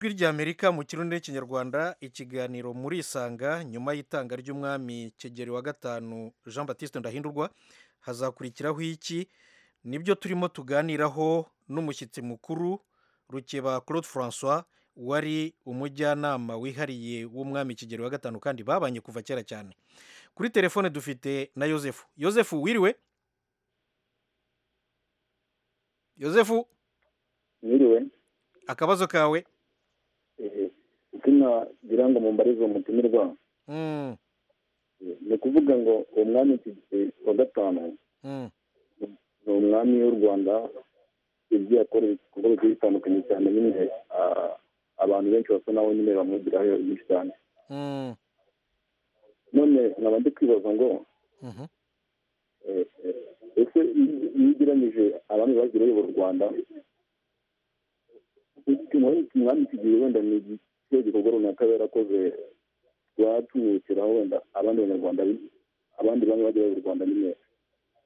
Ijwi ry'Amerika mu kirundi n'ikinyarwanda ikiganiro muri Isanga nyuma y'itanga ry'umwami Kigeli wa gatanu Jean Baptiste Ndahindurwa hazakurikiraho iki nibyo turimo tuganiraho n'umushyitsi mukuru Rukeba Claude Francois wari umujyanama wihariye w'umwami Kigeli wa gatanu kandi babanye kuva kera cyane kuri telefone dufite na Yozefu Yozefu wiriwe Yozefu Mwiriwe akabazo kawe eh, izina ngira ngo mumbarize umutumirwa mm, eh, ni ukuvuga ngo uwo mwami Kigeli wa gatanu mm, ni umwami w'u Rwanda ibyo yakora ibikorwa bigiye bitandukanye cyane nyine ah, abantu benshi basa nawe nyine bamwigiraho byinshi cyane mm, none nkaba ndi kwibaza ngo mhm. eh, eh, ese iyo iyo ugereranyije abami bagiye bayobora u Rwanda iki- umwami Kigeli wenda ni ikihe gikorwa runaka yari yarakoze rwatumwibukiraho wenda abandi banyarwanda bi- abandi bamwe bagiye bayobora u Rwanda nyine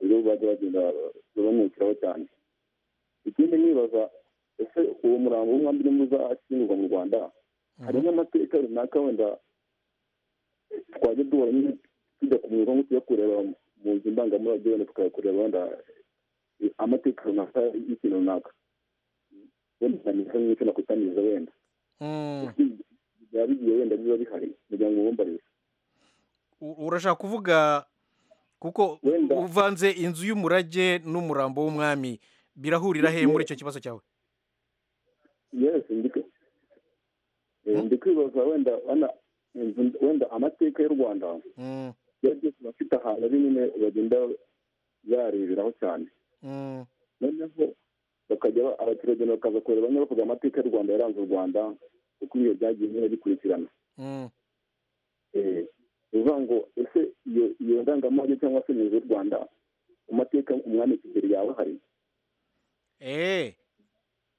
rero bajya bagenda bamwibukiraho cyane ikindi nibaza ese uwo murambo w'umwami urimo uzashyingurwa mu Rwanda hari n'amateka runaka wenda twajya duhora nyine tujya kumurwa nko tujya kureba mu nzu ndangamurage wenda tukayakureba wenda amateka runaka y'ikintu runaka wenda ntanisa nk'icyo nakutamiriza wenda Mm. byaba bigiye wenda biba bihari kugira ngo wumbarire U- urashaka kuvuga kuko Wenda. uvanze inzu y'umurage n'umurambo w'umwami birahurira he muri icyo kibazo cyawe yes ndike- eh, ndi kwibaza wenda wenda inzu- wenda amateka y'u rwanda Mm, byari byose biba bifite ahantu ari nyine bagenda bareberaho cyane mm, noneho bakajya ba- abaturage bakaza kureba bamwe bavuga amateka y'u rwanda yaranze u rwanda uko ibihe byagiye nyine bikurikirana mm, Eh, ni ukuvuga ngo ese iyo iyo ndangamurage cyangwa se inzu y'u rwanda mu mateka umwami kigeli yaba ahari eh,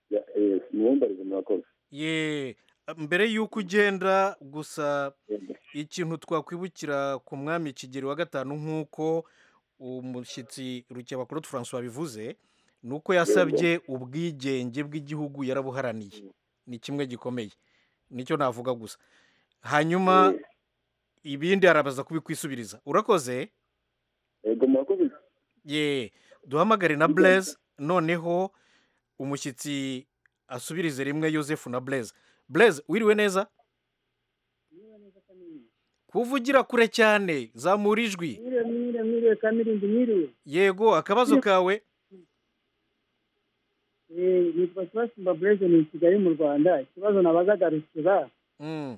Ya- eh, mubumbarize murakoze ye mbere y'uko ugenda gusa Yego. ikintu twakwibukira ku mwami kigeli wa gatanu nk'uko umushyitsi rukeba claude francois bivuze ni uko yasabye ubwigenge bw'igihugu yarabuharaniye ni kimwe gikomeye nicyo navuga gusa hanyuma Eh, ibindi arabaza kubikwisubiriza urakoze yego murakoze ye duhamagare na blaise noneho umushyitsi asubirize rimwe yosefu na blaise blaise wiriwe neza kuvugira kure cyane zamura ijwi mwiriwe mwiriwe mwiriwe kamirindi mwiriwe yego akabazo kawe Eh, nitwa sebastin babureze ni i kigali mu rwanda ikibazo nabazagarukira Mm,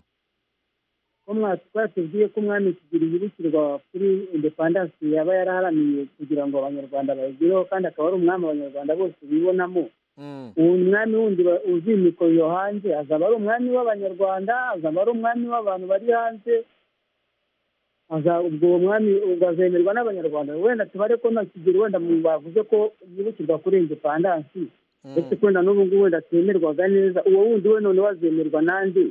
ko mwa- twatubwiye ko umwami kigeli yibukirwa kuri indepandansi yaba yaraharaniye kugira ngo abanyarwanda bayigireho kandi akaba ari umwami abanyarwanda bose bibonamo mm, uwo mwami wundi ba- uzimikwa iyo hanze azaba ari umwami w'abanyarwanda azaba ari umwami w'abantu bari hanze aza- ubwo uwo mwami ubwo azemerwa n'abanyarwanda wenda tubare ko nta kigero wenda mu- bavuze ko yibukirwa kuri indepandansi ndetse mm, ko na n'ubu ngubu wenda atemerwaga neza uwo wundi we noneho azemerwa n'andi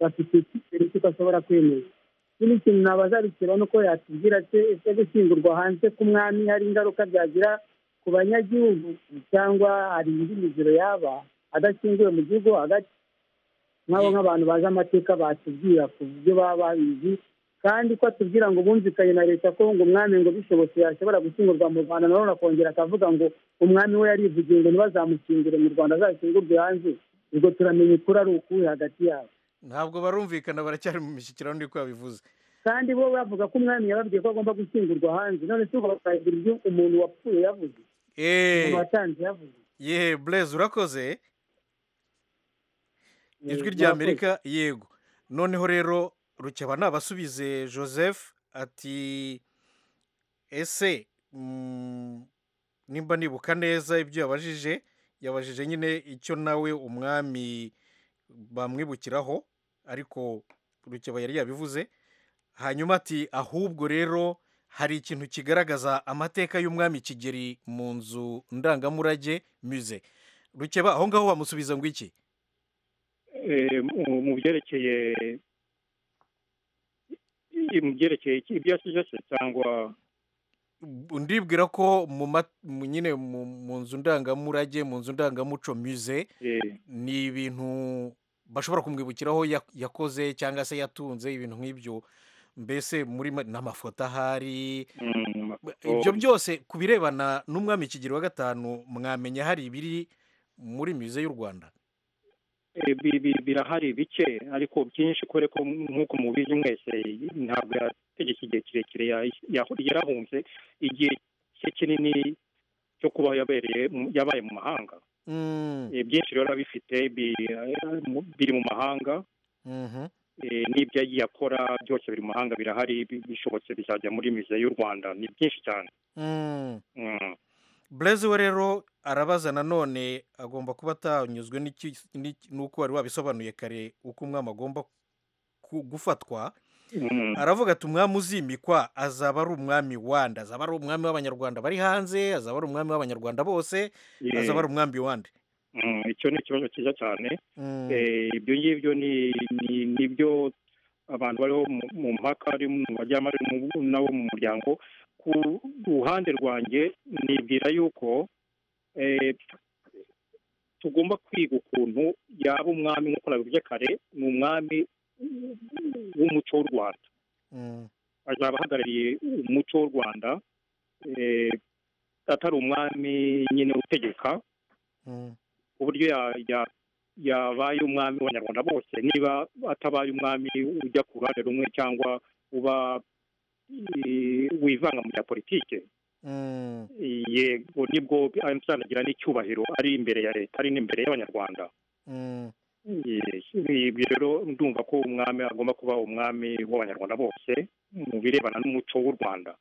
bafite icyizere cy'uko ashobora kwemera ikindi kintu nabaza bikeba ni uko yatubwira se ese gushyingurwa hanze k'umwami hari ingaruka byagira ku banyagihugu cyangwa hari indi miziro yaba adashyinguwe mu gihugu hagati nk'abo Ye- nk'abantu bazi amateka batubwira ku byo baba babizi kandi ko atubwira ngo bumvikanye na leta ko ngo umwami ngo bishobotse yashobora gushyingurwa mu rwanda nanone akongera akavuga ngo umwami we yarivugiye ngo ntibazamushyingure mu rwanda azashyingurwe hanze ubwo turamenya ukuri ari ukuwe hagati yabo ntabwo barumvikana baracyari mu mishyikirano niko yabivuze kandi bo bavuga ko umwami yababwiye ko agomba gushyingurwa hanze none si ubwo bakagira ibyo umuntu wapfuye yavuze Eh, umuntu watanze yavuze ye blaise urakoze ijwi Eh, rya murakoze. amerika yego noneho rero rukeba nabasubize joseph ati ese mm, nimba nibuka neza ibyo yabajije yabajije nyine icyo nawe umwami bamwibukiraho ariko rukeba yari yabivuze hanyuma ati ahubwo rero hari ikintu kigaragaza amateka y'umwami kigeri mu nzu ndangamurage muze rukeba aho ngaho bamusubiza ngo iki eh, mu mu byerekeye mu byerekeye iki- ibyo yasize se cyangwa ndibwira ko mu ma- mu- nyine mu mu nzu ndangamurage mu nzu ndangamuco muze eh, ni ibintu bashobora kumwibukiraho ya- yakoze cyangwa se yatunze ibintu nk'ibyo mbese muri ma- n'amafoto ahari Mm, ibyo byose ku birebana n'umwami kigero wa gatanu mwamenya hari ibiri muri mize y'u rwanda eh, bi- bi- birahari bike ariko byinshi kubera ko nk'uko mubizi mwese ntabwo yategetse igihe kirekire ya- ya- yarahunze igihe cye kinini cyo kuba yabereye mu- yabaye mu mahanga Mm, Eh, byinshi rero abifite bi- eh, mu- biri mu mahanga mhm. eh, n'ibyo yagiye akora byose biri mu mahanga birahari bi- bishobotse bizajya muri mize y'u rwanda ni byinshi cyane Mm. Mm. Blaise we rero arabaza nanone agomba kuba atanyuzwe n'iki- n'iki- n'uko wari wabisobanuye kare uko umwami agomba ku- gufatwa Mm. aravuga ati umwami uzimikwa azaba ari umwami wande azaba ari umwami w'abanyarwanda bari hanze azaba ari umwami w'abanyarwanda bose Eh, azaba ari umwami wande mm, icyo ni ikibazo cyiza cyane Mm, Eh, ibyo ngibyo ni ni- ni byo abantu bariho mu- mu mpaka ari mu bajyamo ari mu- nabo mu muryango ku ruhande rwanjye nibwira yuko eh, tugomba kwiga ukuntu yaba umwami nk'uko nabivuze kare ni umwami w'umuco w'u rwanda mm, azaba ahagarariye umuco w'u rwanda eh, atari umwami nyine utegeka mm, ku buryo ya- ya- yabaye umwami w'abanyarwanda bose niba atabaye umwami ujya ku ruhande rumwe cyangwa uba eh, wivanga mu bya politike mm, yego nibwo azanagira n'icyubahiro ari imbere ya leta ari n'imbere y'abanyarwanda mm. Yes, ibyo rero ndumva ko umwami agomba kuba umwami w'abanyarwanda bose mu birebana n'umuco w'u rwanda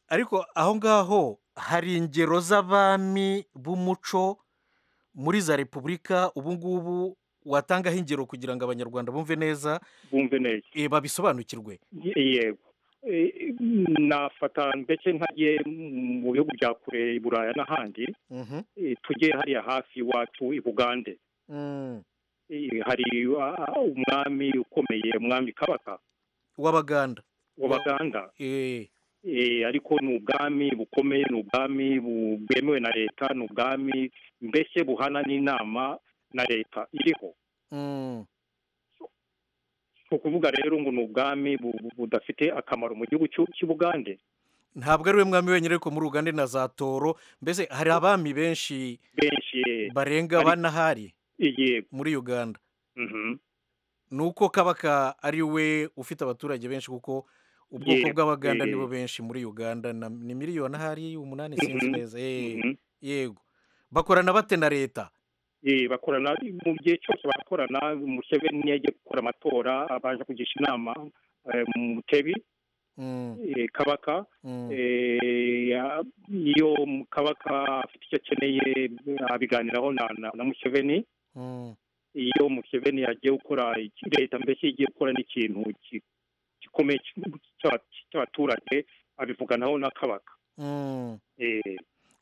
ariko aho ngaho hari ingero z'abami b'umuco muri za repubulika ubu ngubu watangaho ingero kugira ngo abanyarwanda bumve neza bumve neza eh, babisobanukirwe yego Eh, nafata ndetse nkagiye mu bihugu bya kure i buraya n'ahandi Mhm, eh, tujye hariya hafi iwacu i bugande mm. Eh, hari ah, umwami ukomeye umwami kabaka w'abaganda w'abaganda Eh, Eh, ariko ni ubwami bukomeye ni ubwami bu- bwemewe na leta ni ubwami mbese buhana n'inama na leta iriho mm, ni ukuvuga rero ngo ni ubwami bu- bu- budafite akamaro mu gihugu cy'u- cy'u bugande ntabwo ari we mwami wenyine ariko muri uganda ni na za toro mbese hari abami benshi benshi eh, barenga Ari- banahari yego muri uganda mhm. ni uko kabaka ari we ufite abaturage benshi kuko ubwoko Yego, bw'abaganda eh. nibo benshi muri uganda na- ni miliyoni ahari umunani Mhm, sinzi neza eh, Mhm. yego bakorana bate na leta Eh, bakorana mu gihe cyose barakorana museveni niyo agiye gukora amatora abanje kugisha inama eh, mutebi Mm, eh, kabaka mm, eh, ya- iyo kabaka afite icyo akeneye abiganiraho na, na, na museveni mm, iyo museveni agiye gukora iki- leta mbese igiye gukora n'ikintu ki- gikomeye cy'aba- cy'abaturage abivuganaho na kabaka mm. Eh,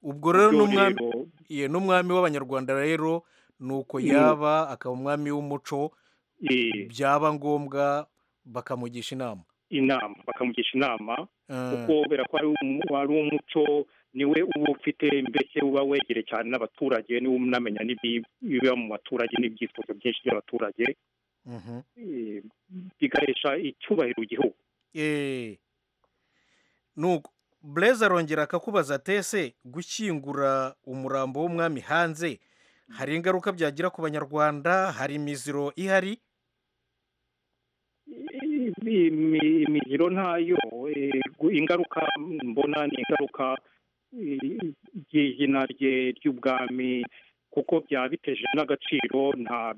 ubwo rero ibyo n'umwami rero, ye n'umwami w'abanyarwanda rero ni uko Mm. yaba akaba umwami w'umuco eh, byaba ngombwa bakamugisha inama inama bakamugisha inama Eh, kuko kubera ko ari umu- ari umuco niwe uba ufite mbese uba wegereye cyane n'abaturage niwe unamenya n'ibi- ibiba mu baturage n'ibyifuzo byinshi by'abaturage mhm. eh, bigahesha icyubahiro igihugu Eh. nuko blaise arongera akakubaza ati ese gushyingura umurambo w'umwami hanze hari ingaruka byagira ku banyarwanda hari imiziro ihari I- imi- imigiro ntayo eh, gu- ingaruka mbona ni ingaruka eh, ry'izina rye ry'ubwami kuko byaba biteje n'agaciro nta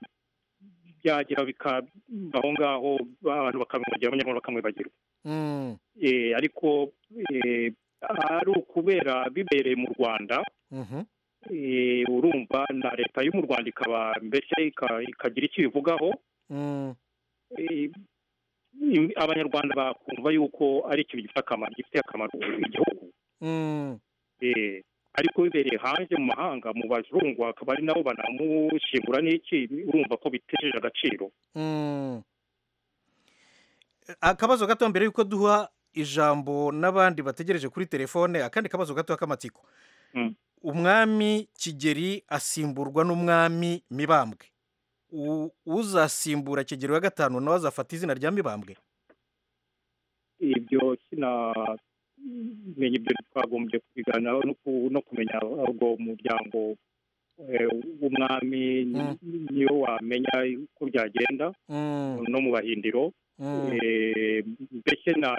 byagira bikabaho ngaho abantu bakamwibagirwa abanyarwanda bakamwibagirwa Mm, Eh, ariko eh, ari ukubera bibereye mu rwanda mhm, eh, urumva na leta yo mu rwanda ikaba mbese ika- ikagira icyo ibivugaho mm, eh, im- abanyarwanda bakumva yuko ari ikintu gifite akamaro gifite akamaro igihugu mm, Eh, ariko bibereye hanze mu mahanga mu bazungu akaba ari nabo banamushingura n'iki urumva ko biteje agaciro mm. akabazo gato mbere y'uko duha ijambo n'abandi bategereje kuri telefone akandi kabazo gato k'amatsiko Mm. umwami kigeri asimburwa n'umwami mibambwe uzasimbura kigero ya gatanu nawe azafata izina rya mibambwe ibyo sinamenya ibyo twagombye kubiganiraho no ku- no kumenya ahubwo umuryango eh, w'umwami ni- niyo wamenya uko byagenda Mm, no mu bahindiro mm. Eh, mbese na-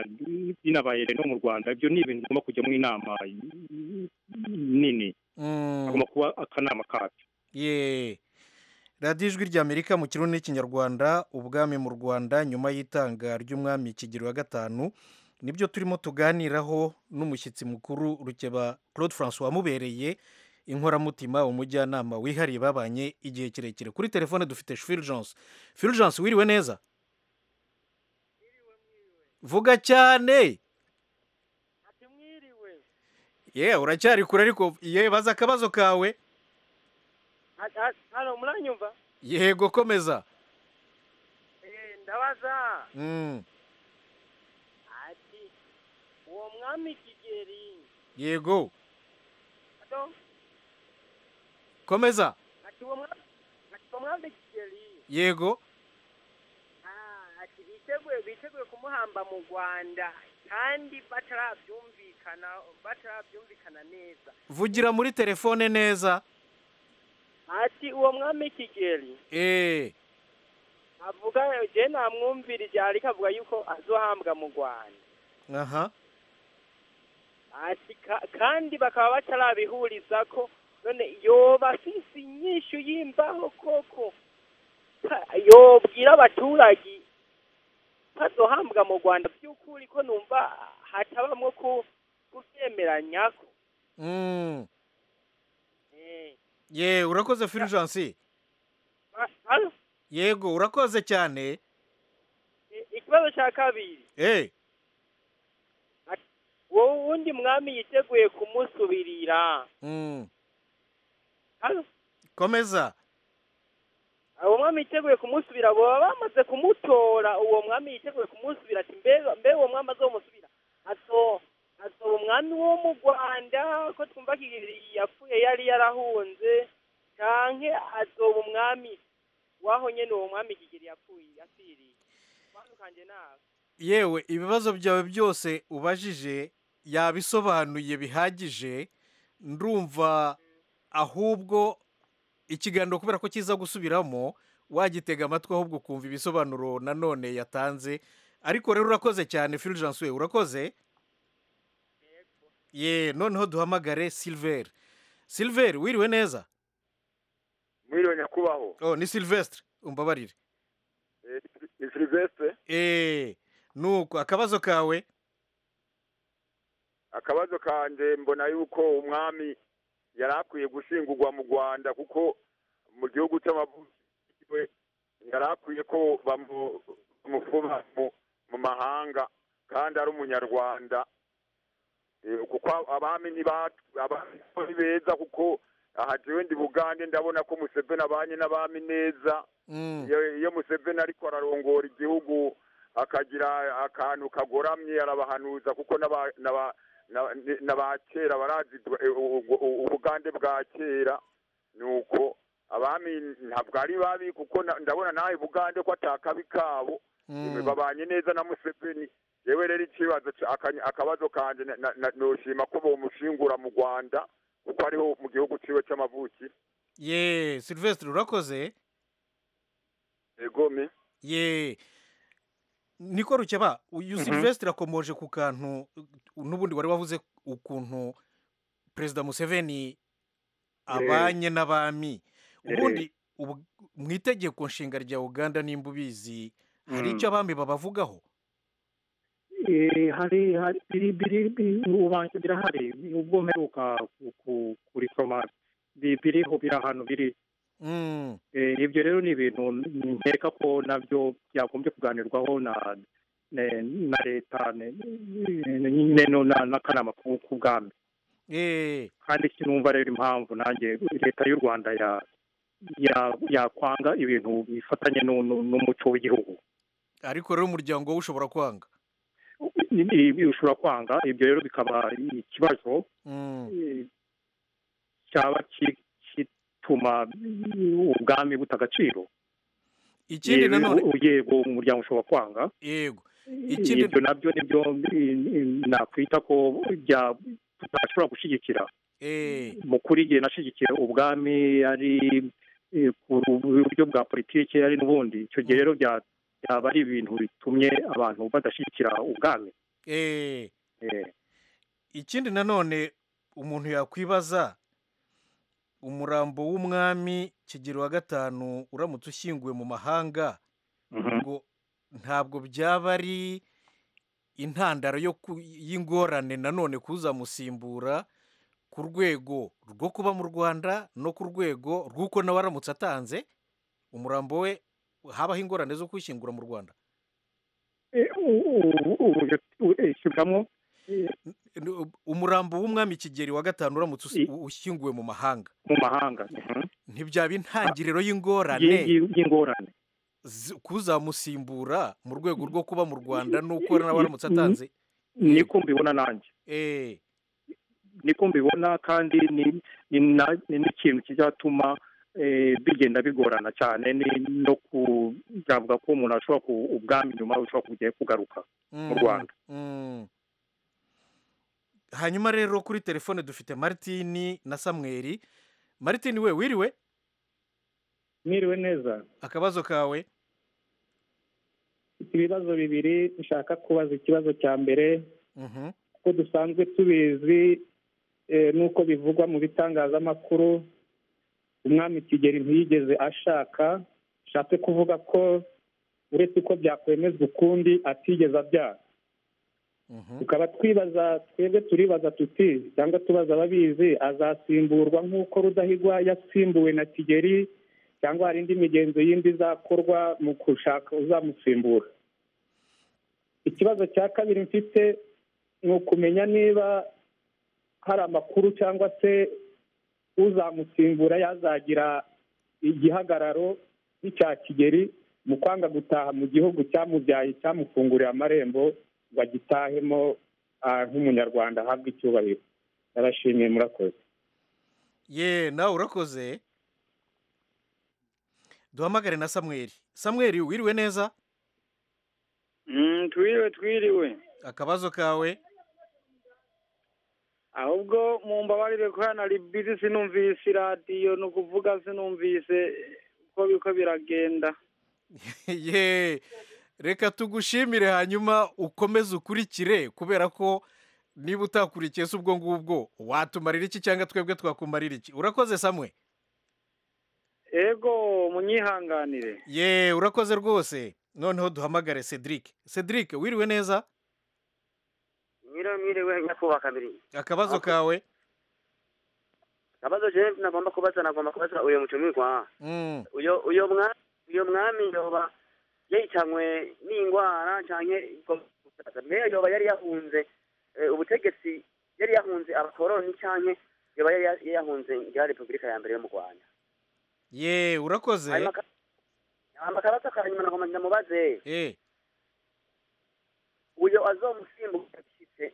binabaye no mu rwanda ibyo ni ibintu bigomba kujyamo inama nini Mm, hagomba kuba akanama kabyo ye radiyo ijwi ry'amerika mu kirundi n'ikinyarwanda ubwami mu rwanda nyuma y'itanga ry'umwami kigero ya gatanu nibyo turimo tuganiraho n'umushyitsi mukuru rukeba claude francois wamubereye inkoramutima umujyanama wihariye babanye igihe kirekire kuri telefone dufite fulgence fulgence wiriwe neza vuga cyane mwiriwe ye uracyari kure ariko ye baza akabazo kawe hano muranyumva yego komeza Eh, ndabaza Mm, ati uwo mwami kigeri yego ado komeza ati uwo mwami ati uwo mwami kigeri yego ah, ati biteguye biteguye kumuhamba mu rwanda kandi batarabyumvikana batarabyumvikana neza vugira muri telefone neza ati uwo mwami kigeri eee avuga je namwumvirije ariko avuga yuko azohambwa mu rwanda aha ati ka- kandi bakaba batarabihuriza ko none yoba afise inyishu y'imbaho koko Pa- yobwira abaturage bazohambwa mu rwanda by'ukuri ko numva hatabamwo ku- kubyemeranyako Mm, Eh, ye urakoze fulgence ba- halo? yego urakoze cyane I- ikibazo cya kabiri eee wowe uwundi mwami yiteguye kumusubirira mm, Halo? komeza uwo mwami yiteguye kumusubira baba bamaze kumutora uwo mwami yiteguye kumusubira ati mbe mbe uwo mwami azomusubira azo azo umwami wo mu rwanda ko twumva kigeli yapfuye yari yarahunze canke azoba umwami waho nyene uwo mwami kigeli yapfuye yapfiriye batandukanye nawe yewe ibibazo byawe byose ubajije yabisobanuye bihagije ndumva ahubwo ikiganiro kubera ko kiza gusubiramo wagitega amatwi ahubwo ukumva ibisobanuro nanone yatanze ariko rero urakoze cyane fulgence we urakoze ye noneho duhamagare silver silver wiriwe neza mwiriwe nyakubahwa oh ni silvestre umbabarire Eh, ni silvestre eee nuko akabazo kawe akabazo kanje mbona yuko umwami yari akwiye gushingurwa mu rwanda kuko mu gihugu cy'amavukiwe yari akwiye ko bamu- bamufuma mu- mu mahanga kandi ari umunyarwanda Eh, kuko abami ntiba- abami ni beza kuko aha jewe ndi bugande ndabona ko museveni abanye n'abami neza Mm, iyo iyo museveni ariko ararongora igihugu akagira akantu kagoramye arabahanuza kuko n'aba- n'aba- n'aba- n'aba kera barazi eh, u- u- u- ubugande bwa kera ni uko abami ntabwo ari babi kuko na- ndabona nawe bugande ko atakabi kabo mm. babanye neza na museveni yewe rero ikibazo ca- aka- akabazo kanje na- na- na- noshima ko bomushingura mu rwanda kuko ariho mu gihugu ciwe c'amavuki ye silvestre urakoze egome ye niko rukeba uyu silvestre akomoje ku kantu uh, n'ubundi wari wavuze ukuntu perezida museveni abanye n'abami ubundi ubu- mu itegeko nshinga rya uganda nimba ubizi hari Mm. icyo abami babavugaho Eh, hari hari biri biri biri- ubanje birahari ubwo mperuka ku- ku- kurisoma bi- biriho biri ahantu biri Mm, Eh, ibyo rero ni ibintu nkeka ko nabyo byagombye kuganirwaho na ne- na leta ne- ne- nyine no na- n'akanama ku- k'ubwami eh, kandi sinumva rero impamvu nanjye leta y'u rwanda ya ya- yakwanga ibintu bifatanye n'u- n'u- n'umuco w'igihugu ariko rero umuryango wowe ushobora kwanga I- i- ushobora kwanga ibyo rero bikaba ikibazo Mm, cyaba ki- kituma ubwami buta agaciro ikindi Yego, nanone yego umuryango ushobora kwanga yego Ikindi- ibyo nabyo nibyo i- i- nakwita ko bya- tutashobora gushyigikira eh, mu kuri igihe nashyigikiye ubwami ari eh, ku buryo bwa politiki ari n'ubundi icyo gihe rero bya- byaba ari ibintu bitumye abantu badashyigikira ubwami eh. Eh, ikindi nanone umuntu yakwibaza umurambo w'umwami kigero wa gatanu uramutse ushyinguwe mu mahanga mhm. ngo ntabwo byaba ari intandaro yo ku- y'ingorane nanone kuzamusimbura ku rwego rwo kuba mu rwanda no ku rwego rw'uko nawe aramutse atanze umurambo we habaho ingorane zo kwishyingura mu rwanda Eh, u- u- urugero, u- eh, shyiramo eh, N- umurambo w'umwami kigeri wa gatanu uramutse usi- ushyinguwe mu mahanga mu mahanga mhm. ntibyaba intangiriro Yi- y'ingorane yi- y'ingorane zi- kuzamusimbura mu rwego rwo kuba mu rwanda nuko nawe aramutse atanze niko mbibona nanjye eh niko mbibona kandi ni- ni na- ni n'ikintu kizatuma eh, bigenda bigorana cyane ni- no kuzavuga ko umuntu ashobora ku- ubwami nyuma bushobora kujya kugaruka mu Rwanda. hanyuma rero kuri telefone dufite maritini na samweri maritini we wiriwe mwiriwe neza akabazo kawe mfite ibibazo bibiri nshaka kubaza ikibazo cya mbere Mhm. kuko dusanzwe tubizi eh, n'uko bivugwa mu bitangazamakuru umwami kigeli ntiyigeze ashaka bishatse kuvuga ko uretse ko byakwemezwa ukundi atigeze abyara Mhm. tukaba twibaza twebwe turibaza tuti cyangwa tubaza ababizi azasimburwa nk'uko rudahigwa yasimbuwe na kigeli cyangwa hari indi migenzo yindi izakorwa mu gushaka uzamusimbura ikibazo cya kabiri mfite ni ukumenya niba hari amakuru cyangwa se uzamusimbura yazagira igihagararo nk'icya kigeli mu kwanga gutaha mu gihugu cyamubyaye cyamufunguriye amarembo ngo agitahemo ah, nk'umunyarwanda ahabwe icyubahiro narashimiye murakoze ye nawe urakoze duhamagare na samweri samweri wiriwe neza Mm, twiriwe twiriwe akabazo kawe ahubwo mu mbabarire ko hano ari bizi sinumvise iradiyo ni ukuvuga sinumvise uko biko biragenda ye reka tugushimire hanyuma ukomeze ukurikire kubera ko niba utakurikiye se ubwo ngubwo watumarira iki cyangwa twebwe twakumarira iki urakoze samwe ego munyihanganire ye urakoze rwose noneho duhamagare cedric cedric wiriwe neza nyiriwe nyakubahwa kabiri akabazo kawe abazo jewe nagomba kubaza nagomba kubaza uyo mucumirwa Mm, uyo uyo mwa uyo mwami yoba yahitanywe n'indwara canke mbega yoba yari yahunze eh, ubutegetsi yari yahunze abakoroni canke yoba yari ya- yahunze ngira repubulika ya mbere yo mu rwanda ye urakoze hanyuma ka- hanyuma akabazo kanyuma nagomba ndamubaze Eh, uyo azomusimbuka ashitse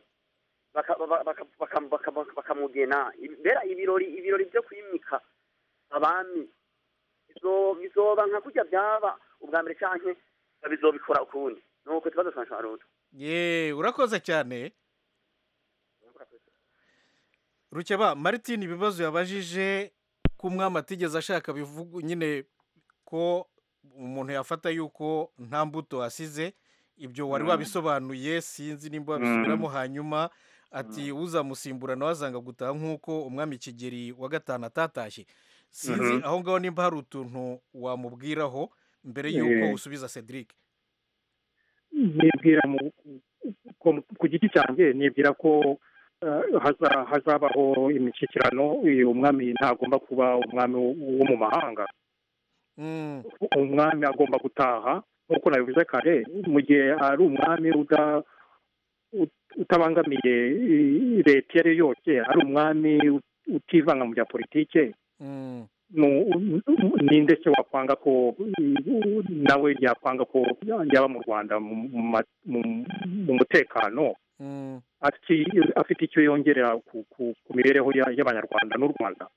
baka- baka- baka- baka- baka- bakamugena mbera ibirori ibirori byo kwimika abami bizo- bizoba nka kurya byaba ubwa mbere canke bizobikora ukundi nuko ikibazo cyanje ari utu ye urakoze cyane rukeba martin ibibazo yabajije ko umwami atigeze ashaka bivuga nyine ko umuntu yafata yuko nta mbuto asize ibyo wari Mm. wabisobanuye sinzi nimba wabisubiramo hanyuma ati uzamusimbura nawe azanga gutaha nk'uko umwami kigeri wa gatanu atatashye sinzi Mhm. aho ngaho nimba hari utuntu wamubwiraho mbere yuko Eh. usubiza cedric nibwira mu- ku- ku giti cyanjye nibwira ko eh, haza- hazabaho imishyikirano uyu umwami ntagomba kuba umwami wo wo mu mahanga Mm, umwami agomba gutaha nk'uko nabivuze kare mu gihe ari umwami uda- ut- utabangamiye i- leta iyo ari yo yose ari umwami ut- utivanga mu bya politike mm, nu- ninde se wakwanga ko i- nawe yakwanga ko yaba mu rwanda mu- mu ma- mu- mu mutekano mm. ati- afite icyo yongerera ku- ku ku mibereho ya- y'abanyarwanda n'u rwanda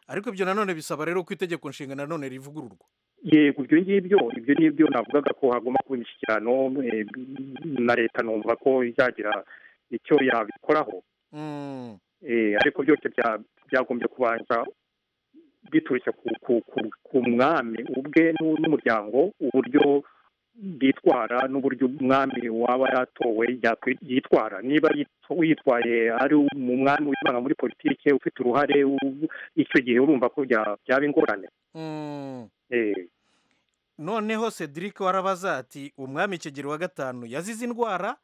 ariko ibyo nanone bisaba rero ko itegeko nshinga nanone rivugururwa yego ibyo ngibyo ibyo nibyo navugaga ko hagomba kuba imishyikirano eh, na leta numva ko izagira icyo yabikoraho Eh, ariko byose bya- byagombye kubanza biturutse ku, ku, ku, ku mwami ubwe n'u- n'umuryango uburyo bitwara n'uburyo umwami waba yatowe yakwi- yitwara niba yitwa- yitwaye ari umwami wivanga muri politike ufite uruhare u- icyo gihe urumva ko bya- byaba ingorane Eh, noneho cedric warabaza ati umwami kigero wa gatanu yazize indwara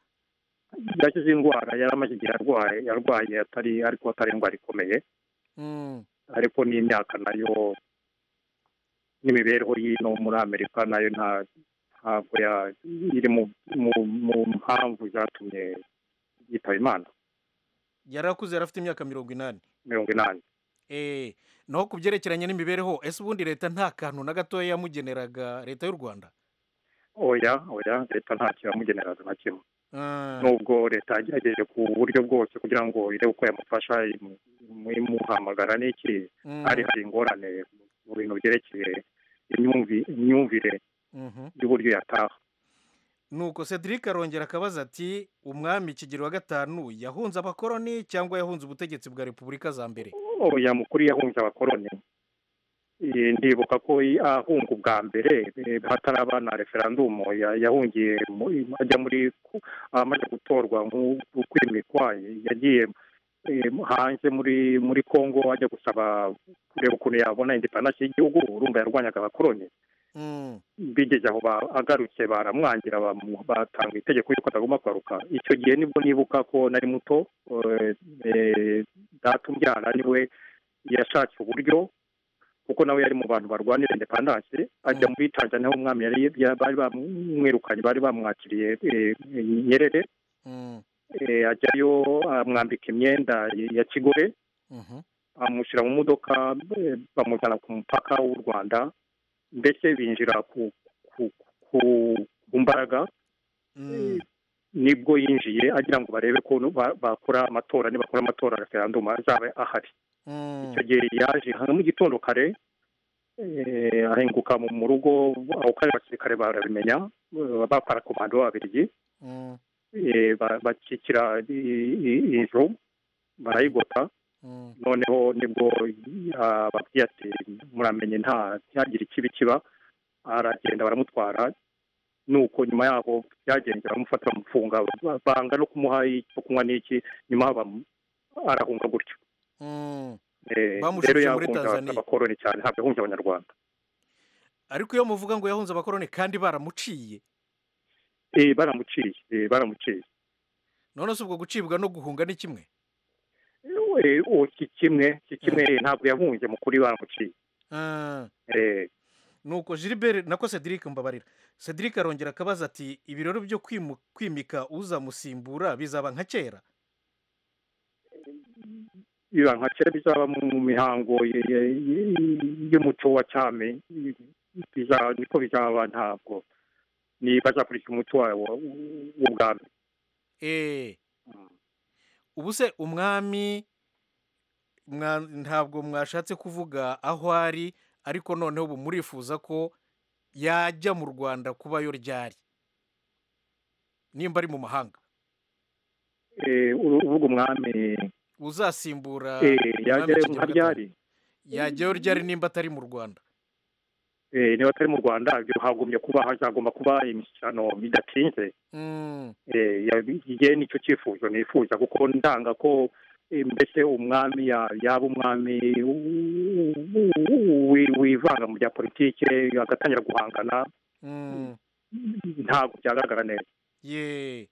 yakize indwara yari amaze igihe arwaye yarwaye atari ariko atari indwara ikomeye ariko n'imyaka nayo n'imibereho y'ino muri amerika nayo nta ntabwo ya- iri mu mu- mu mpamvu zatumye yitaba imana yarakuze yarafite imyaka mirongo inani mirongo inani eh naho ku byerekeranye n'imibereho ese ubundi leta nta kantu na gatoya yamugeneraga leta y'u rwanda oya oya leta ntacyo yamugeneraga na kimwe Ah, nubwo leta yagerageje ku buryo bwose kugira ngo irebe uko yamufasha imu- imu- imuhamagara n'iki mm, hari hari ingorane mu bintu byerekeye imyumvi- imyumvire mhm. y'uburyo yataha nuko cedric arongera akabaza ati umwami kigero wa gatanu yahunze abakoroni cyangwa yahunze ubutegetsi bwa repubulika za mbere oya mukuru yahunze abakoroni Eh, ndibuka ko i- ahunga ubwa mbere eh, hataraba na referandumu ya- yahungiye mu- ajya muri ku- amaze gutorwa nku- kwimikwa yagiye eh, hanze muri muri congo ajya gusaba kureba ukuntu yabona indepandansi y'igihugu urumva yarwanyaga abakoroni Mm, bigeze aho ba- agarutse baramwangira bamu- batanga itegeko yuko atagomba kugaruka icyo gihe nibwo nibuka ko nari muto eh, eh, data umbyara niwe yashatse uburyo kuko nawe yari mu bantu barwanira indepandanse ajya Mm. muri tanzania aho umwami yari ya- bari bamwirukanye bari bamwakiriye eh, nyerere mm, eh, ajyayo amwambika imyenda ya kigore mhm, amushyira mu modoka eh, bamujyana ku mupaka w'u rwanda mbese binjira ku ku ku ku mbaraga mm, nibwo yinjiye agira ngo barebe ko ba- bakora amatora nibakora amatora referandumu azaba ahari mm, icyo gihe yaje hano mu gitondo kare eh, ahinguka mu mu rugo aho kare abasirikare barabimenya eh, bakora komando b'ababirigi mm, eh, ba- bakikira i- i- inzu barayigota mm, noneho nibwo ababwiye ati muramenye nta ntihagire ikibi kiba aragenda baramutwara nuko nyuma yaho byagenze baramufata bamufunga banga no kumuha icyo kunywa n'iki nyuma bamu- arahunga gutyo mm. Eh, Bamushubije rero muri yahunze Tanzania. abakoroni cyane ntabwo yahunze abanyarwanda ariko iyo muvuga ngo yahunze abakoroni kandi baramuciye Eh, baramuciye eh, baramuciye none se ubwo gucibwa no guhunga ni kimwe Eh, uwo si kimwe si kimwe eh, ntabwo yahunze mukuri baramuciye Ah, Eh, nuko gilbert nako cedric mbabarira cedric arongera akabaza ati ibirori byo kwimu- kwimika uzamusimbura bizaba nka kera biba nka kera bizaba mu mihango ye- ye- ye- y'umuco wa cyami Biza- niko bizaba ntabwo niba azakurikiza umuco wawo w'ubwami eee ubu se umwami mwa- ntabwo mwashatse kuvuga aho ari ariko noneho ubu murifuza ko yajya mu rwanda kubayo ryari nimba ari mu mahanga Eh, uru- uvuga umwami uzasimbura eh, umwami yajyayo Kigeli nka wa gatanu. ryari yajyayo ryari nimba atari mu rwanda Eh, niba atari mu rwanda ibyo hagumye kuba hazagomba kuba imishyikirano bidatinze Mm, Eh, yabi- njye nicyo cyifuzo nifuza kuko ndanga ko eh, mbese umwami ya- yaba umwami u- u- u- wi- wivanga mu bya politike agatangira guhangana mm, ntabwo byagaragara neza ye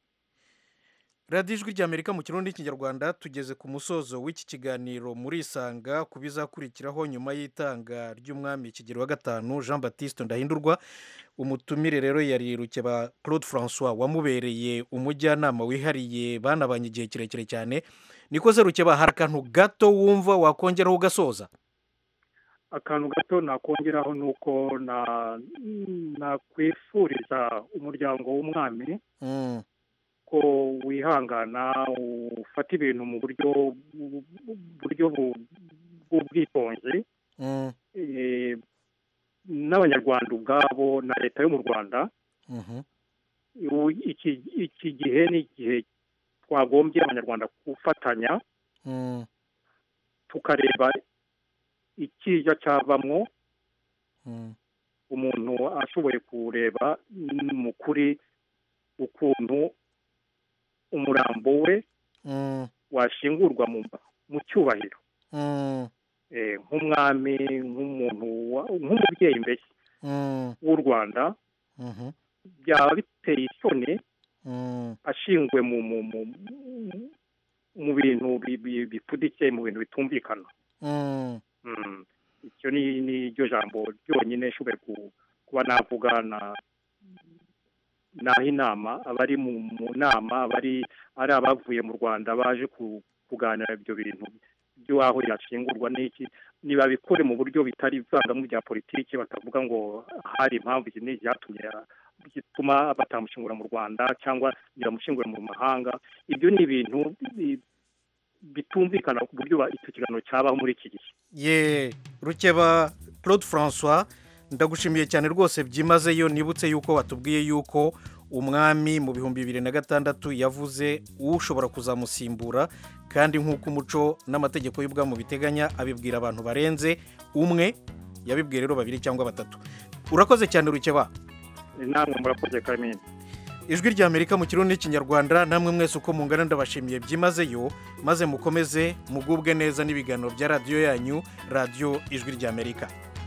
radiyo ijwi ry'amerika mu kirundi n'ikinyarwanda tugeze ku musozo w'iki kiganiro murisanga ku bizakurikiraho nyuma y'itanga ry'umwami kigero wa gatanu jean batiste ndahindurwa umutumire rero yari rukeba claude francois wamubereye umujyanama wihariye banabanye igihe kirekire cyane niko se rukeba hari akantu gato wumva wakongeraho ugasoza akantu gato nakongeraho ni uko na- nakwifuriza umuryango w'umwami Mm, ko wihangana ufata ibintu mu buryo bu- bu- buryo bu- bw'ubwitonzi mm, eh, n'abanyarwanda ubwabo na leta yo mu rwanda ubu iki iki gihe ni igihe twagombye abanyarwanda gufatanya tukareba ikiza cyavamo umuntu ashoboye kureba mu kuri ukuntu umurambo we washingurwa mu mu cyubahiro eh, nk'umwami nk'umuntu wa- nk'umubyeyi mbese w'u rwanda byaba biteye isoni ashingiwe mu mu mu mu- mu bintu bi- bi- bipfudikiye mu bintu bitumvikana Mm. icyo ni ni ryo jambo ryonyine nshoboye ku- kuba navuga na naho inama abari mu mu nama abari ari abavuye mu rwanda baje ku- kuganira ibyo bintu by'aho yashingurwa n'iki nibabikore mu buryo bitari ivangamo rya politiki batavuga ngo hari impamvu iki n'iki byatumye bituma batamushingura mu rwanda cyangwa biramushingura mu mahanga ibyo ni ibintu bi- bitumvikana ku buryo ba- icyo kiganiro cyabaho muri iki gihe ye rukeba claude francois ndagushimiye cyane rwose byimazeyo nibutse yuko watubwiye yuko umwami mu bihumbi bibiri na gatandatu yavuze ushobora kuzamusimbura kandi nk'uko umuco n'amategeko y'ubwamu biteganya abibwira abantu barenze umwe yabibwiye rero babiri cyangwa batatu urakoze cyane rukeba namwe murakoze kamini ijwi rya amerika mu kirundi n'ikinyarwanda namwe mwese uko mungana ndabashimiye byimazeyo maze mukomeze mugubwe neza n'ibiganiro bya radiyo yanyu radiyo ijwi rya amerika